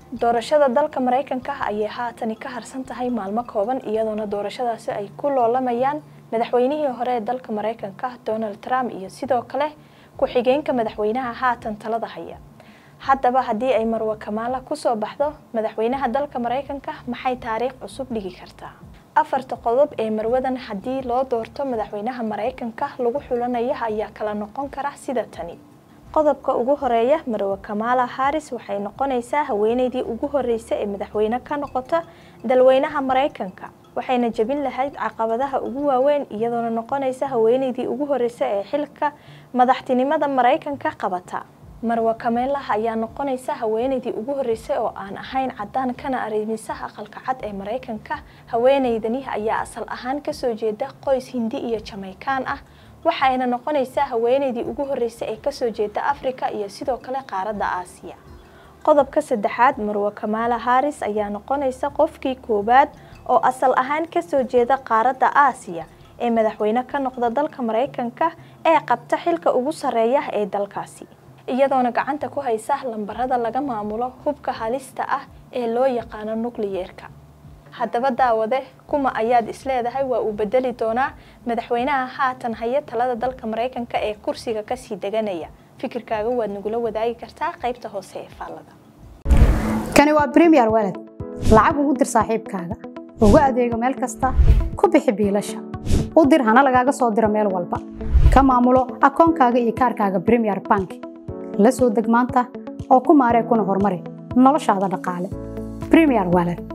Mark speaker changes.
Speaker 1: doorashada dalka maraykanka ayay haatani ka harsan tahay maalmo kooban iyadoona doorashadaasi ay ku loolamayaan madaxweynihii hore ee dalka maraykanka donald trump iyo sidoo kale ku-xigeenka madaxweynaha haatan talada haya haddaba haddii ay marwe kamaala kusoo baxdo madaxweynaha dalka maraykanka maxay taariikh cusub dhigi kartaa afarta qodob ee marwadan haddii loo doorto madaxweynaha maraykanka lagu xulanaya ayaa kala noqon kara sida tani qodobka ugu horeeya marwe kamaala haris waxay noqonaysaa haweeneydii ugu horreysay ee madaxweyne ka noqota dalweynaha maraykanka waxayna jebin lahayd caqabadaha ugu waaweyn iyadoona noqonaysa haweeneydii ugu horreysay ee xilka madaxtinimada maraykanka qabata marwe kameelah ayaa noqonaysa haweeneydii ugu horreysay oo aan ahayn caddaan kana arrimisaha aqalka cad ee maraykanka haweeneydani ayaa asal ahaan kasoo jeeda qoys hindi iyo jamaykaan ah waxayna noqonaysaa haweeneydii ugu horreysay ee kasoo jeeda afrika iyo sidoo kale qaaradda aasiya qodobka saddexaad marwe kamaala haris ayaa noqonaysa qofkii koowaad oo asal ahaan kasoo jeeda qaaradda aasiya ee madaxweyne ka noqda dalka maraykanka ee qabta xilka ugu sarreeya ee dalkaasi iyadoona gacanta ku haysa lambarada laga maamulo hubka halista ah ee loo yaqaano nukliyeerka haddaba daawade kuma ayaad isleedahay waa uu bedeli doonaa madaxweynaha haatan haya talada dalka maraykanka ee kursiga kasii deganaya fikirkaaga waad nagula wadaagi kartaa qaybta hoose ee faallada
Speaker 2: kani waa bremiyer walad lacag ugu dir saaxiibkaaga ugu adeego meel kasta ku bixi biilasha u dir hana lagaaga soo diro meel walba ka maamulo akoonkaaga iyo kaarkaaga bremiyer bank la soo deg maanta oo ku maaree kuna horumari noloshaada dhaqaale bremiyer walad